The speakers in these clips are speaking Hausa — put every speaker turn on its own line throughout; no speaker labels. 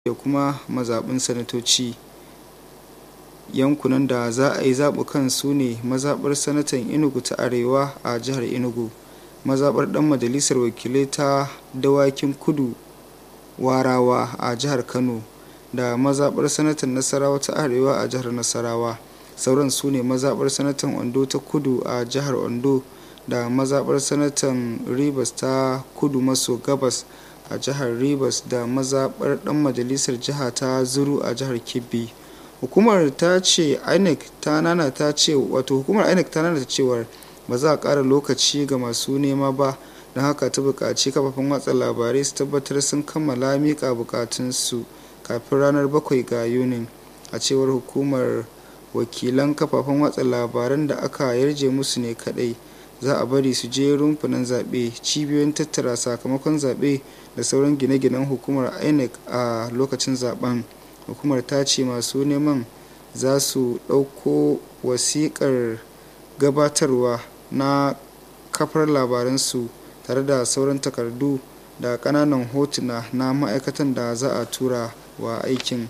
da kuma mazaɓin sanatoci yankunan da za a yi zaɓukan su ne mazaɓar sanatan enugu ta arewa a jihar enugu mazaɓar ɗan majalisar wakilai ta dawakin kudu warawa a jihar kano da mazaɓar sanatan nasarawa ta arewa a jihar nasarawa sauran su ne mazaɓar sanatan ondo ta kudu a jihar ondo da mazaɓar sanatan rivers ta kudu maso gabas a jihar rivers da mazaɓar ɗan majalisar jiha ta zuru a jihar kebbi hukumar ta ce inec ta nana ta ce wato hukumar inec ta nana cewar ba za a ƙara lokaci ga masu nema ba don haka ta buƙaci kafafen watsa labarai su tabbatar sun kammala miƙa buƙatunsu kafin ranar bakwai ga yunin a cewar hukumar wakilan kafafen watsa labaran da aka yarje musu ne kadai za a bari su je rumfunan zaɓe cibiyoyin tattara sakamakon zaɓe da sauran gine-ginen hukumar inec a lokacin zaben hukumar ta ce masu neman za su ɗauko wasiƙar gabatarwa na kafar labaransu tare da sauran takardu da ƙananan hotuna na ma'aikatan da za a tura wa aikin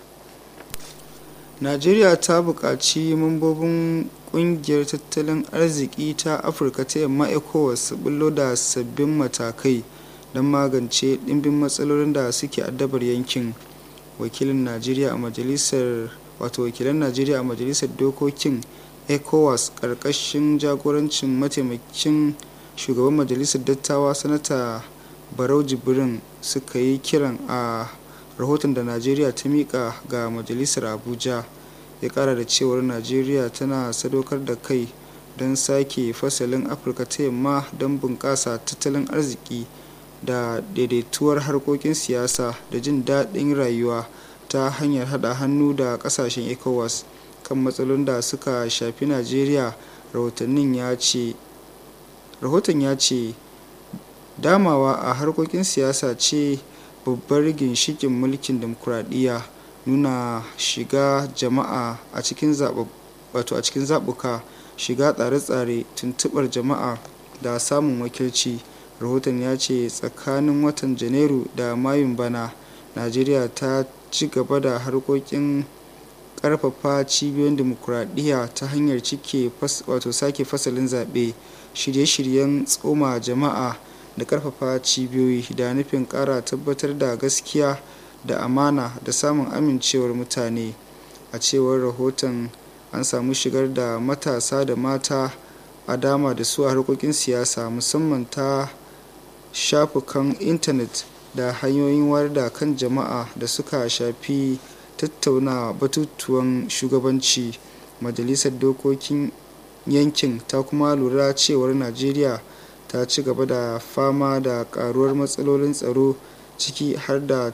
najeriya ta buƙaci mambobin ƙungiyar tattalin arziki ta afirka ta yamma ecowas su bullo da sabbin matakai don magance ɗimbin matsalolin da suke addabar yankin wakilin najeriya a majalisar wato wakilan najeriya a majalisar dokokin ecowas ƙarƙashin jagorancin mataimakin shugaban majalisar dattawa sanata barau jibrin suka yi kiran a rahoton da najeriya ta mika ga majalisar abuja ya kara da cewar najeriya tana sadaukar da kai don sake fasalin afirka ta yamma don bunƙasa tattalin arziki da daidaituwar harkokin siyasa da jin daɗin rayuwa ta hanyar haɗa hannu da ƙasashen ecowas kan matsalolin da suka shafi najeriya rahoton ya ce damawa a harkokin siyasa ce babbar ginshikin mulkin demokuraɗiyya nuna shiga jama'a a cikin zaɓuka shiga tsare-tsare tuntuɓar jama'a da samun wakilci rahoton ya ce tsakanin watan janairu da mayun bana najeriya ta ci gaba da harkokin ƙarfafa cibiyoyin demokuraɗiyya ta hanyar cike wato sake fasalin zaɓe shirye-shiryen tsoma jama'a da ƙarfafa cibiyoyi da nufin ƙara tabbatar da gaskiya da amana da samun amincewar mutane a cewar rahoton an samu shigar da matasa da mata a dama da su a harkokin siyasa musamman ta shafukan intanet da hanyoyin wayar da kan jama'a da suka shafi tattauna batutuwan shugabanci majalisar dokokin yankin ta kuma lura cewar najeriya ta ci gaba da fama da karuwar matsalolin tsaro ciki har da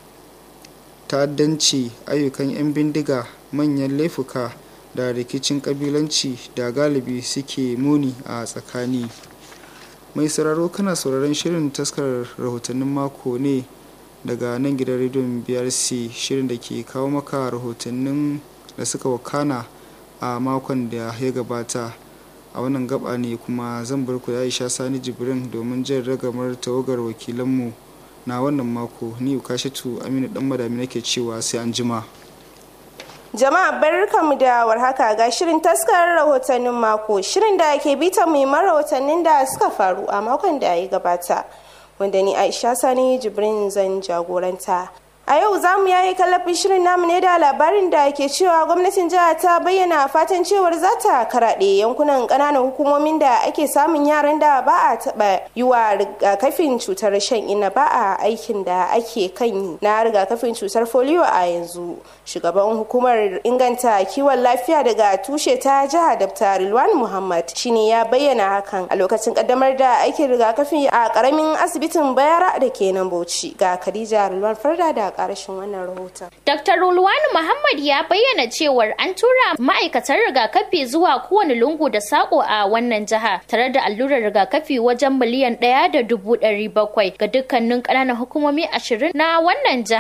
ta'addanci ayyukan 'yan bindiga manyan laifuka da rikicin kabilanci da galibi suke muni a tsakani mai sauraro kana sauraron shirin taskar rahotannin mako ne daga nan gidan rediyon brc shirin da ke kawo maka rahotannin da suka wakana a makon da ya gabata a wannan gaba ne kuma zan bar ku aisha sani jibrin domin jin ragamar tawagar wakilanmu na wannan mako ni ukashatu aminu dan madami nake cewa sai an jima
jama'a barkanmu da warhaka ga shirin taskar rahotannin mako shirin da ke bita muhimman rahotannin da suka faru a makon da ya gabata wanda ni aisha sani jibrin zan jagoranta a yau za mu yayi kallafin shirin namu ne da labarin da ke cewa gwamnatin jihar ta bayyana fatan cewar za ta karaɗe yankunan ƙananan hukumomin da ake samun yaran da ba a taɓa yi wa rigakafin cutar shan ina ba a aikin da ake kan yi na rigakafin cutar folio a yanzu shugaban hukumar inganta kiwon lafiya daga tushe ta jihar dr rilwan muhammad shine ya bayyana hakan a lokacin kaddamar da aikin rigakafi a karamin asibitin bayara da ke nan bauchi ga khadija rilwan farda da karashin wannan rahoton.
Dr. Rulwani Muhammad ya bayyana cewar an tura ma'aikatan rigakafi zuwa kowane lungu da sako a wannan jiha tare da allurar rigakafi wajen miliyan ɗaya da dubu ɗari bakwai ga dukkanin ƙananan hukumomi ashirin na wannan jiha.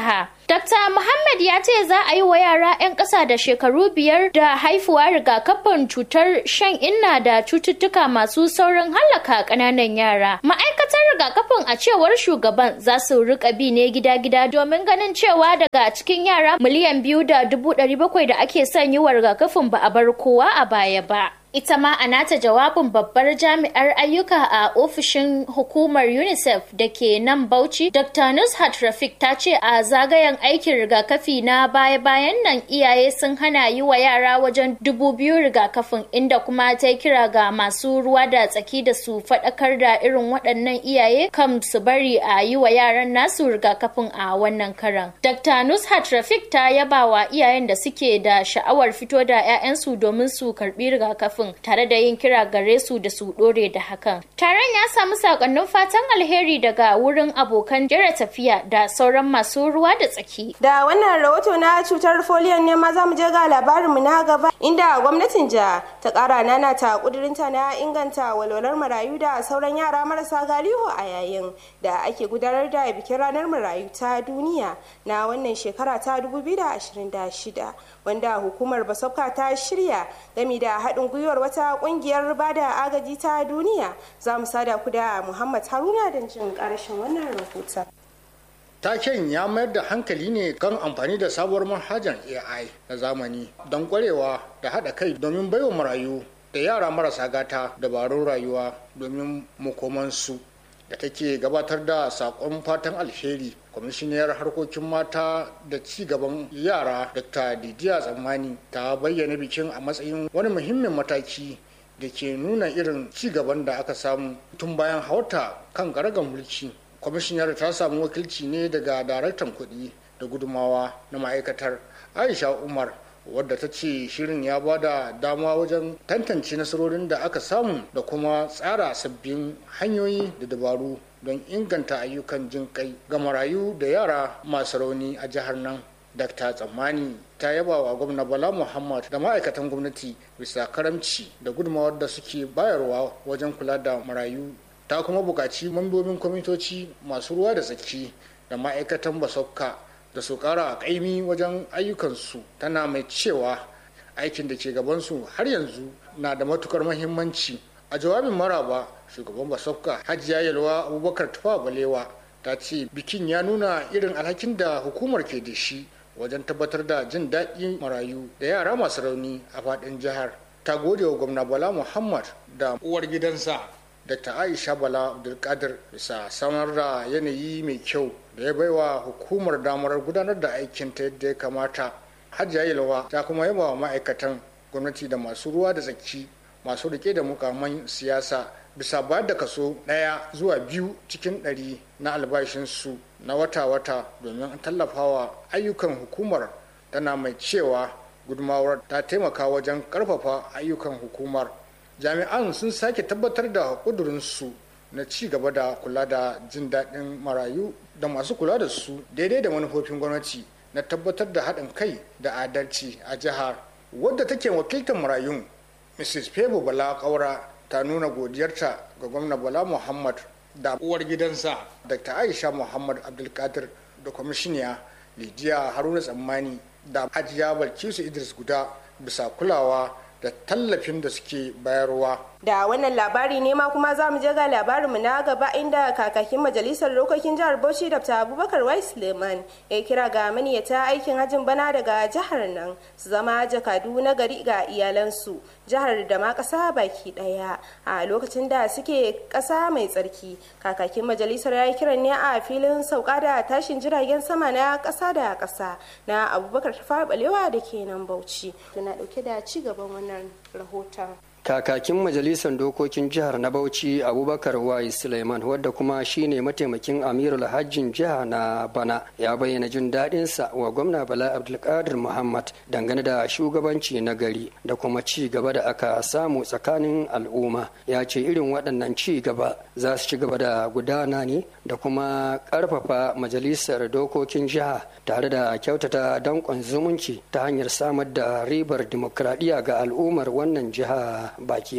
Dr. Muhammad ya ce za a yi wa yara 'yan ƙasa da shekaru biyar da haifuwa rigakafin cutar shan inna da cututtuka masu saurin hallaka ƙananan yara. Ma'aikatar rigakafin a cewar shugaban za su rika bi ne gida-gida domin ganin cewa daga cikin yara miliyan biyu da dubu ɗari bakwai da ake son yi wa rigakafin ba a bar kowa a baya ba. Ita ma a nata jawabin babbar jami'ar ayyuka a ofishin hukumar UNICEF da ke nan Bauchi, Dr. Nushat Rafik ta ce a zagayen aikin rigakafi na baya-bayan nan iyaye sun hana yi wa yara wajen dubu biyu rigakafin inda kuma ta kira ga masu ruwa da tsaki da su faɗakar da irin waɗannan iyaye kam su bari a yi wa yaran nasu rigakafin a wannan karan. Dr. Nushat Rafik ta yaba wa iyayen da suke da sha'awar fito da 'ya'yansu domin su karɓi rigakafin. kafin tare da yin kira gare su da su dore da hakan. Taron ya samu sakonnin fatan alheri daga wurin abokan jira tafiya da sauran masu ruwa da tsaki.
Da wannan rahoto na cutar foliyon ne ma za mu je ga labarinmu na gaba inda gwamnatin jiha ta kara nana ta kudurinta na inganta walwalar marayu da sauran yara marasa galihu a yayin da ake gudanar da bikin ranar marayu ta duniya na wannan shekara ta 2026 wanda hukumar basafka ta shirya gami da haɗin gwiwa gwiwar wata kungiyar bada agaji ta duniya za mu sada ku da muhammad haruna don jin karshen wannan rahoton
taken ya mayar da hankali ne kan amfani da sabuwar manhajar ai na zamani don kwarewa da haɗa kai domin baiwa marayu da yara marasa gata dabarun rayuwa domin makomansu da take gabatar da sakon fatan alheri kwamishiniyar harkokin mata da ci gaban yara dr didiya tsammani ta bayyana bikin a matsayin wani muhimmin mataki da ke nuna irin ci gaban da aka samu tun bayan hauta kan garagan mulki kwamishiniyar ta samu wakilci ne daga daraktan kuɗi da gudumawa na ma'aikatar aisha umar wadda ta ce shirin ya ba da dama wajen tantance nasarorin da aka samu da kuma tsara sabbin hanyoyi da dabaru don inganta ayyukan jin kai ga marayu da yara masu rauni a jihar nan dr tsammani ta yaba wa gwamna bala muhammad da ma'aikatan gwamnati bisa karamci da gudunmawar da suke bayarwa wajen kula da marayu ta kuma buƙaci mambobin kwamitoci masu ruwa da tsaki da ma'aikatan basokka da su kara a kaimi wajen ayyukansu tana mai cewa aikin da ke gabansu har yanzu na da matukar mahimmanci a jawabin maraba shugaban basafka hajiya yalwa abubakar tufa balewa ta ce bikin ya nuna irin alhakin da hukumar ke da shi wajen tabbatar da jin daɗin marayu da yara masu rauni a faɗin jihar ta gode wa gwamna bala muhammad da uwar gidansa dr aisha bala abdulkadir bisa samar da yanayi mai kyau da ya baiwa hukumar damar gudanar da aikin ta yadda ya kamata hajiya yalwa ta kuma yaba wa ma'aikatan gwamnati da masu ruwa da tsaki masu rike da mukaman siyasa bisa bayar da kaso ɗaya zuwa biyu cikin ɗari na albashinsu na wata-wata domin tallafawa ayyukan hukumar tana mai cewa gudumawar ta taimaka wajen ƙarfafa ayyukan hukumar jami'an sun sake tabbatar da ƙudurinsu na ci gaba da kula da jin daɗin marayu da masu kula da su daidai da manufofin gwamnati na tabbatar da haɗin kai da adalci a jihar wadda take wakiltar marayun mrs febo bala kaura ta nuna godiyarta ga gwamna bala muhammad da uwar gidansa dr aisha muhammad abdulkadir da kwamishiniya lidiya haruna tsammani da hajiya balkisu idris guda bisa kulawa da tallafin da suke bayarwa
da wannan labari ne ma kuma za mu je ga labarinmu na gaba inda kakakin majalisar dokokin jihar bauchi dr abubakar wai suleiman ya kira ga maniyata aikin hajin bana daga jihar nan su zama jakadu na gari ga iyalansu jihar da ma ƙasa baki ɗaya a lokacin da suke ƙasa mai tsarki kakakin majalisar ya yi kiran ne a filin sauka da tashin jiragen sama na ƙasa da ƙasa na abubakar tafa balewa da ke nan bauchi tana ɗauke da ci gaban wannan rahoton
kakakin majalisar dokokin jihar na bauchi abubakar wai suleiman wadda kuma shine mataimakin amirul hajjin jiha na bana ya bayyana jin daɗinsa wa gwamna bala abdulkadir muhammad dangane da shugabanci na gari da kuma ci gaba da aka samu tsakanin al'umma ya ce irin waɗannan ci gaba za su ci gaba da gudana ne da kuma ƙarfafa majalisar dokokin jiha tare da kyautata danƙon zumunci ta hanyar samar da ribar dimokuraɗiyya ga al'ummar wannan jiha baki daya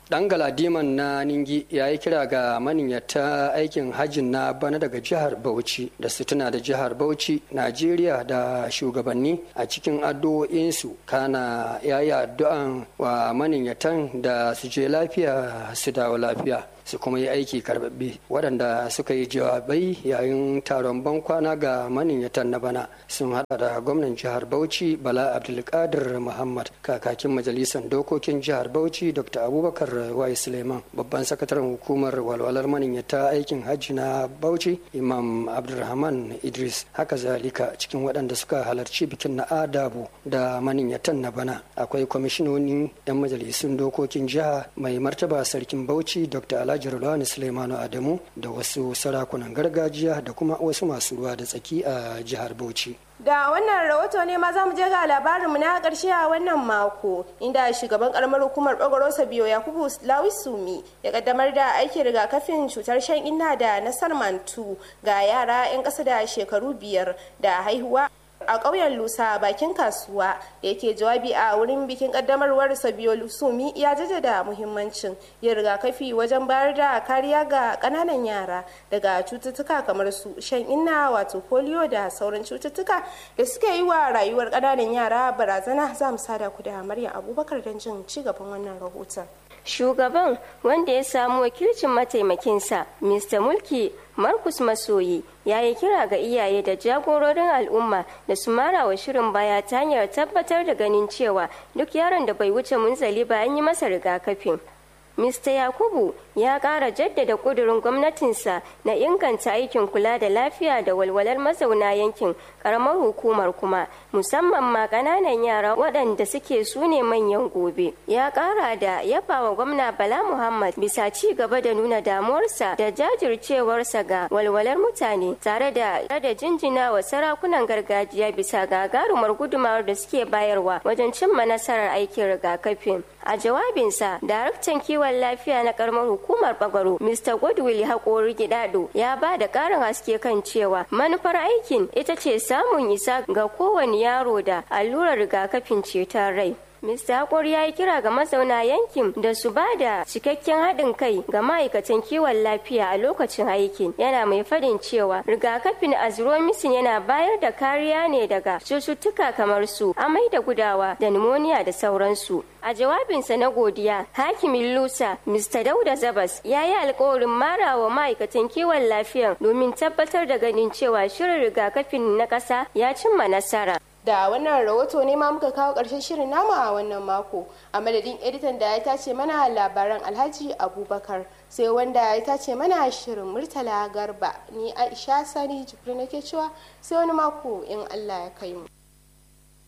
dan galadiman na ningi ya yi kira ga maniyyata aikin hajjin na bana daga jihar bauchi da su tuna da jihar bauchi najeriya da shugabanni a cikin addu'o'insu kana ya yi addu'an wa maniyyatan da su je lafiya su dawo lafiya su kuma yi aiki karbabbe waɗanda suka yi jawabai yayin taron bankwana ga maniyyatan na bana sun hada da gwamnan jihar bauchi bala abdulkadir muhammad kakakin majalisar dokokin jihar bauchi dr abubakar wai suleiman babban sakataren hukumar walwalar maniyyata aikin hajji na bauchi imam abdulrahman idris haka zalika cikin waɗanda suka halarci bikin na adabu da maniyyatan na bana akwai kwamishinonin 'yan majalisun dokokin jiha mai martaba sarkin bauchi dr alhaji rulwani suleimanu adamu da wasu sarakunan gargajiya da kuma wasu masu ruwa da tsaki a jihar bauchi
da wannan rahoto ne ma za mu je ga labarinmu na karshe a wannan mako inda shugaban karamar hukumar bagoro sabiyo yakubu lawisumi ya kaddamar da aikin rigakafin cutar shan inna da na salmantu ga yara 'yan ƙasa da shekaru biyar da haihuwa a ƙauyen lusa bakin kasuwa da yake jawabi a wurin bikin kaddamarwar sabiyo lusumi ya jaddada muhimmancin yin rigakafi wajen bayar da kariya ga ƙananan yara daga cututtuka kamar su shan inna wato polio da sauran cututtuka da suke yi wa rayuwar ƙananan yara barazana za mu sada ku da maryam abubakar don jin ci gaban wannan rahoton
shugaban wanda ya samu wakilcin mataimakinsa mr mulki markus masoyi ya yi kira ga iyaye da jagororin al'umma da su mara wa shirin baya ta hanyar tabbatar da ganin cewa duk yaron da bai wuce munzali ba an yi masa rigakafin Mr. Yakubu ya ƙara jaddada ƙudurin gwamnatinsa na inganta aikin kula da lafiya da walwalar mazauna yankin ƙaramar hukumar kuma musamman ma ƙananan yara waɗanda suke su ne manyan gobe. Ya ƙara da yabawa gwamna Bala Muhammad bisa ci gaba da nuna damuwarsa da jajircewarsa ga walwalar mutane tare da da jinjina wa sarakunan gargajiya bisa gagarumar gudumawar da suke bayarwa wajen cimma nasarar aikin rigakafin. A jawabinsa, daraktan kiwon lafiya na karamar hukumar bagaro, Mr. Godwill Haƙori Gidado, ya ba da ƙarin haske kan cewa manufar aikin ita ce samun isa ga kowane yaro da allurar rigakafin ceton rai. Mr. Hakor ya yi kira ga mazauna yankin da su ba da cikakken haɗin kai ga ma'aikatan kiwon lafiya a lokacin aikin. Yana mai fadin cewa rigakafin azromisin yana bayar da kariya ne daga cututtuka kamar su amai da gudawa da pneumonia da sauransu. A jawabinsa na godiya, hakimin Lusa, Mr. Dauda Zabas, ya yi alkawarin marawa ma'aikatan kiwon lafiyan domin tabbatar da ganin cewa shirin rigakafin na ƙasa ya cimma nasara.
da wannan rahoto ne ma muka kawo ƙarshen shirin namu a wannan mako a madadin editan da ya tace mana labaran alhaji abubakar sai wanda ya tace mana shirin murtala garba ni aisha sani jibri nake cewa sai wani mako in allah ya kai mu